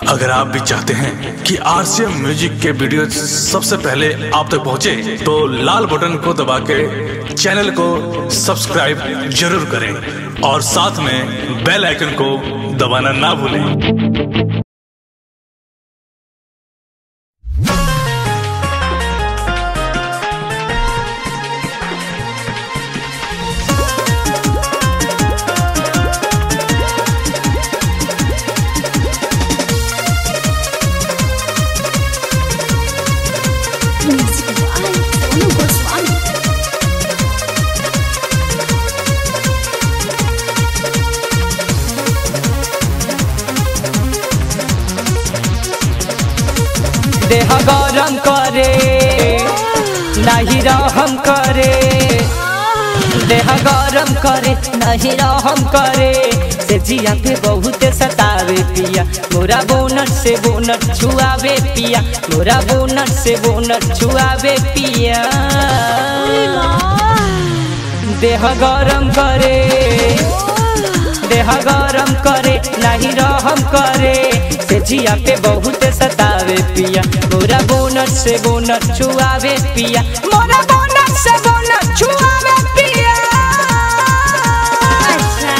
अगर आप भी चाहते हैं कि आरसीएम म्यूजिक के वीडियो सबसे पहले आप तक पहुंचे, तो लाल बटन को दबा के चैनल को सब्सक्राइब जरूर करें और साथ में बेल आइकन को दबाना ना भूलें Music by Sonu Goswami. देह गरम करे नहीं रहम करे देह गरम करे नहीं रहम करे से जिया पे बहुत सतावे पिया मोरा बोनट से बोनट छुआवे पिया मोरा बोनट से बोनट छुआवे पिया देह गरम करे देह गरम करे नहीं रहम करे से जिया पे बहुत सतावे पिया मोरा बोनट से बोनट छुआवे पिया मोरा बोनट से बोनट छुआवे पिया अच्छा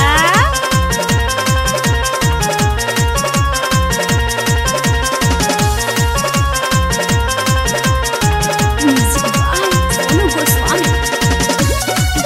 Music by Sonu Goswami.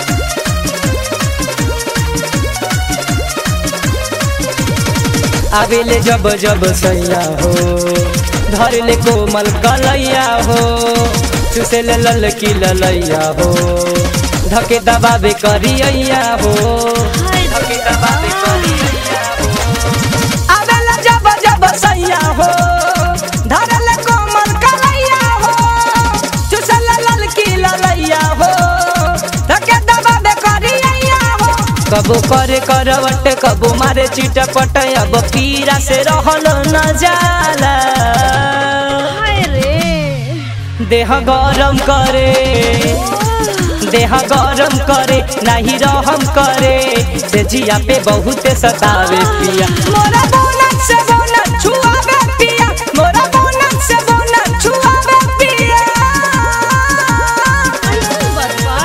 आवेले जब जब सैया हो धर ले कोमल कलैया हो चुसे ले लल की ललैया हो धके दबावे करिया हो धके दबावे करिया हो आवेले जब जब सैया हो धर ले कोमल कलैया हो चुसे ले लल की ललैया हो धके दबावे करिया हो कबो करे करवट कबो मारे चिटपट अब पीरा से रहल न जाला हाय रे देह गरम करे देह गरम करे नहीं रहम करे से जिया पे बहुत सतावे पिया मोरा बोनट से बोनट छुआवे पिया मोरा बोनट से बोनट छुआवे पिया ऐसन बतवा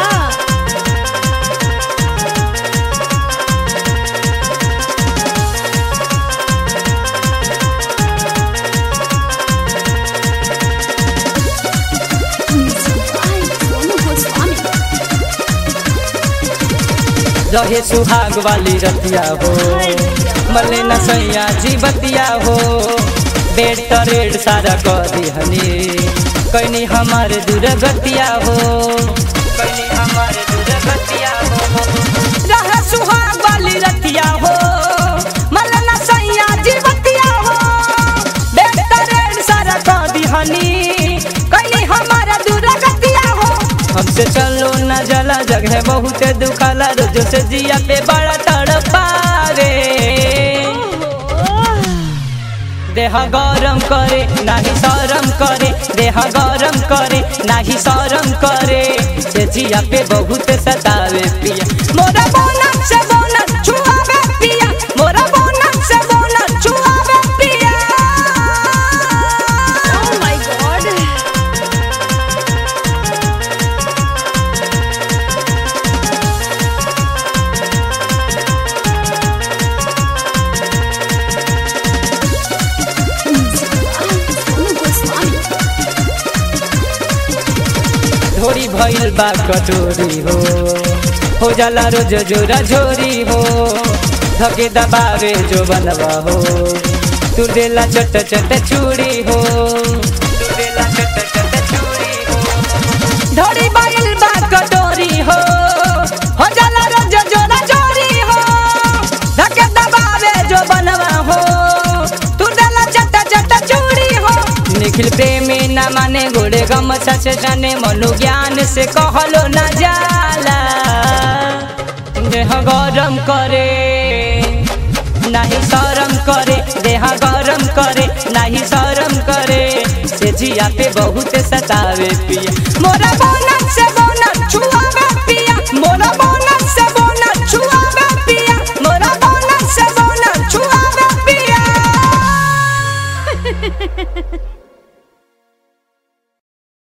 Music by Sonu Goswami. रहे सुहाग वाली रतिया हो मले न सैया जी बतिया हो बेड तरेड सारा कर दिहनी कैनी हमारे दुर्गतिया हो कैनी हमारे दुर्गतिया हो रहे सुहाग वाली रतिया हो मले न सैया जी बतिया हो बेड तरेड सारा कर दिहनी कैनी हमारे दुर्गतिया हो हमसे चलो न जला जगह बहुत दुखाला रोज से जिया पे बड़ा तड़पावे देह गरम करे नाही शरम करे देह गरम करे नाही शरम करे से जिया पे बहुत सतावे पिया मोरा बोनट से बोनट छुआवे पिया मोरा बोनट से बोनट छुआवे पिया Oh my god. Music by Sonu Goswami. ढोरी भइल बा कटोरी हो हो जाला रोज जोरा झोरी हो धके दबावे जो बनवा हो तू देला चट चट चूड़ी हो तू देला चट चट चूड़ी हो ढोरी भइल बा कटोरी हो हो जाला रोज जोरा झोरी हो धके दबावे जो बनवा हो तू देला चट चट चूड़ी हो निखिल प्रेमी न माने गोड़े गम सच जाने मनु ज्ञान से कहलो न जाला देह गरम करे नहीं शरम करे देह गरम करे नहीं शरम करे से जिया पे बहुत सतावे पिया मोरा बोनट से बोनट छुआवे पिया मोरा बोनट से बोनट छुआवे पिया मोरा बोनट से बोनट छुआवे पिया बा